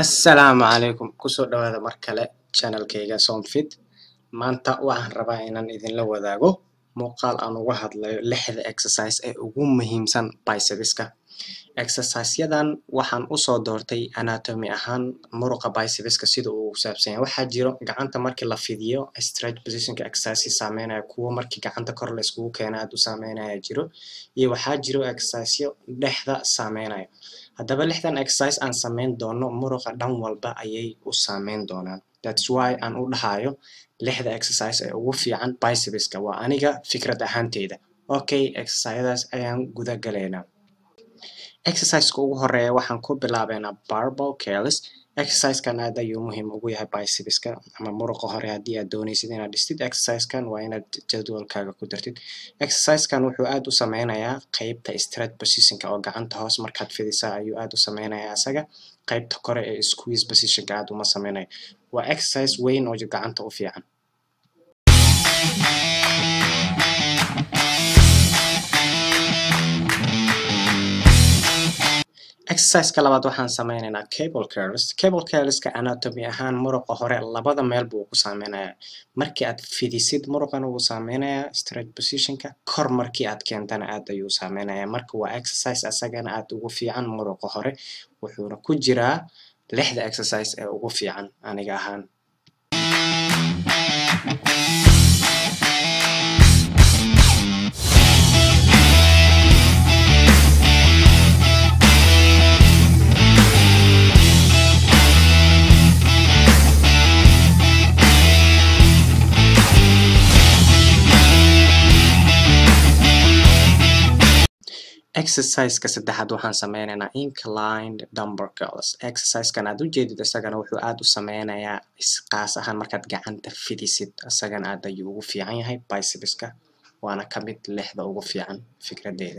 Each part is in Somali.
Assalaamu calaykum kusoo dhawaada mar kale channelkayga Somfit maanta waxaan rabaa inaan idinla wadaago muuqaal aan uga hadlayo lixda exercise ee ugu muhiimsan bicepska exercise-yadan waxaan usoo doortay anatomy ahaan muruqa bicepska sida uu u saabsan yahay waxaa jiro gacanta markii la fidiyo stretch positionka exercise saameynaya kuwo markii gacanta kor la iskugu keena aad u saameynaya jiro iyo waxaa jiro exercise-yo dhexda saameynaya haddaba lixdan exercise aan sameyn doono muruqa dhan walba ayay u saameyn doonaan thats why aan u dhahayo lixda exercise ee ugu fiican bicepska waa aniga fikrad ahaanteyda okay exercise-yadaas ayaan guda galaynaa exercise-ka ugu horeeya waxaan ku bilaabeynaa barbell curls exercise-kan aad ayuu muhiim ugu yahay bicepska ama muruqa hore haddii aad dooneysid inaad dhistid exercise-kan waa inaad jadwalkaaga ku dartid exercise-kan wuxuu aad u sameynayaa qeybta stretch positionka oo gacanta hoos markaad fidisa ayuu aad u sameynayaa asaga qeybta kore ee squeeze positionka aad uma sameynayo waa exercise weyn oo gacanta u fiican exercise-ka labaad waxaan sameyneynaa cable curls cable curlska anatomy ahaan muruqa hore labada meel buu ku saameynayaa markii aad fidisid muruqana wuu saameynayaa stretch positionka kor markii aad keentana aad ayuu saameynayaa marka waa exercise asagana aad ugu fiican muruqa hore wuxuuna ku jiraa lixda exercise ee ugu fiican aniga ahaan exercise-ka saddexaad waxaan sameyneynaa inclined dumbbell curls exercise-kan aad ujeedid isagana wuxuu aad u sameynayaa qaas ahaan markaad gacanta fidisid isagana aad ayuu ugu fiican yahay bicepska waana ka mid lixda ugu fiican fikradeeda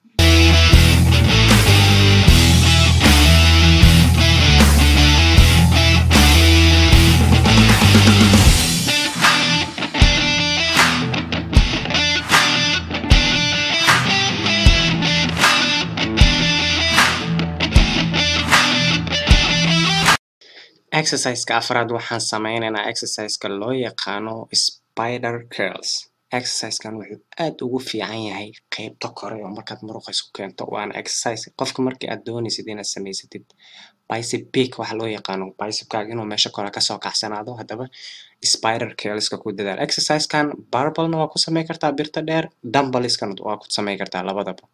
exercise-ka afraad waxaan sameyneynaa exercise-ka loo yaqaano spider curls exercise-kan wuxuu aad ugu fiican yahay qeybta kore oo markaad muruqa isku keento waana exercise qofka markii aad dooneysid inaad sameysatid bicep peak waxa loo yaqaano bicepkaaga inuu meesha kore kasoo kacsanaado haddaba spider curlska ku dadaal exercise-kan barbellna waa ku sameyn kartaa birta dheer dumbbellskana waa ku sameyn kartaa labadaba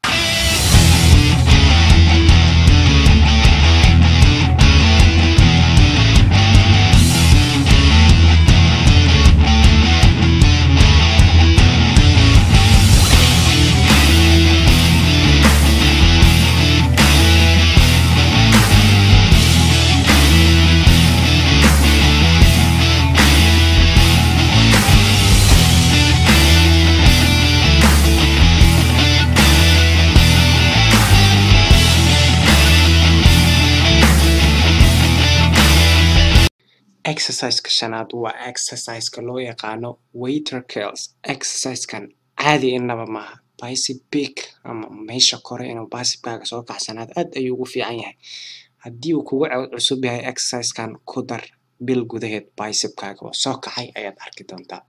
exercise-ka shanaad waa exercise-ka loo yaqaano waiter curls exercise-kan caadi inaba maaha bicep peak ama meesha kore inuu bicepkaaga soo kacsanaado aad ayuu ugu fiican yahay haddii uu kugu cusub yahay exercise-kan ku dar bil gudaheed bicepkaaga oo soo kacay ayaad arki doontaa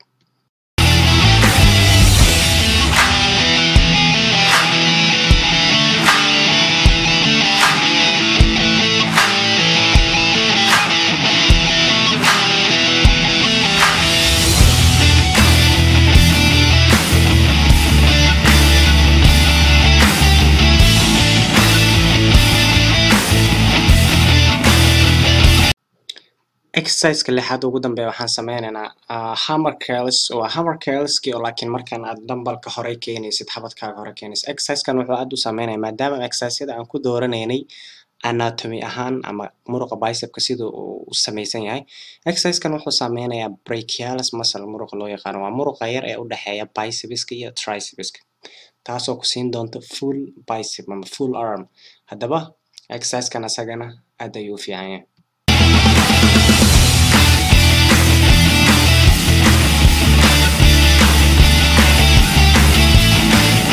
exercise-ka lixaad ugu dambeeya waxaan sameyneynaa hammer curls waa hammer curlski oo laakiin markaan aad dumbbellka hore keenaysid xabadkaaga hore keenaysid exercise-kan wuxuu aad u sameynaya maadaama exercise-yada aan ku dooraneynay anatomy ahaan ama muruqa bicepka sida uu u sameysan yahay exercise-kan wuxuu sameynayaa brachialis muscle muruqa loo yaqaano waa muruqa yar ee u dhexeeya bicepska iyo tricepska taasoo ku siin doonta full bicep ama full arm haddaba exercise-kan asagana aad ayuu u fiican yahay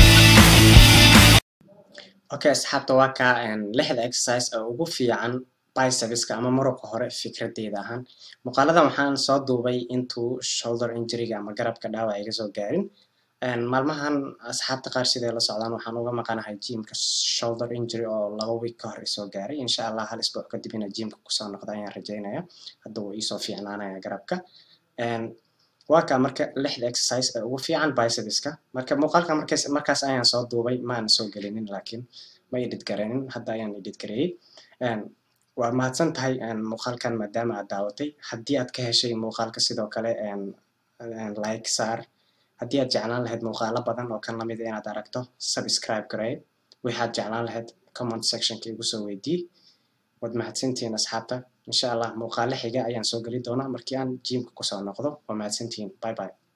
okay asxaabta waa kaa lixda exercise ee ugu fiican bicepska ama muruqa hore fikradeyda ahaan muuqaaladan waxaan soo duubay intuu shoulder injuryga ama garabka dhaawac iga soo gaarin maalmahan asxaabta qaar siday la socdaan waxaan uga maqanahay jimka shoulder injury oo laba week ka hor isoo gaaray insha allah hal isbuuc kadib ina jimka kusoo noqda ayaan rajeynaya hadda wuu iisoo fiicnaanaya garabka waa kaa marka lixda exercise ee ugu fiican bicepska marka muuqaalka markaas markaas ayaan soo duubay maana soo gelinin laakiin ma edit gareenin hadda ayaan edit gareeyey waa mahadsan tahay muuqaalkan maadaama aad daawatay haddii aad ka heshay muuqaalka sidoo kale like saar haddii aad jeclaan lahayd muuqaalo badan oo kan lamid inaad aragto subscribe garee waxaad jeclaan lahayd comment sectionka igu soo weydii waad mahadsantihiin asxaabta insha allah muuqaalo xiga ayaan soo geli doonaa markii aan jimka kusoo noqdo waa mahadsantihiin bye bye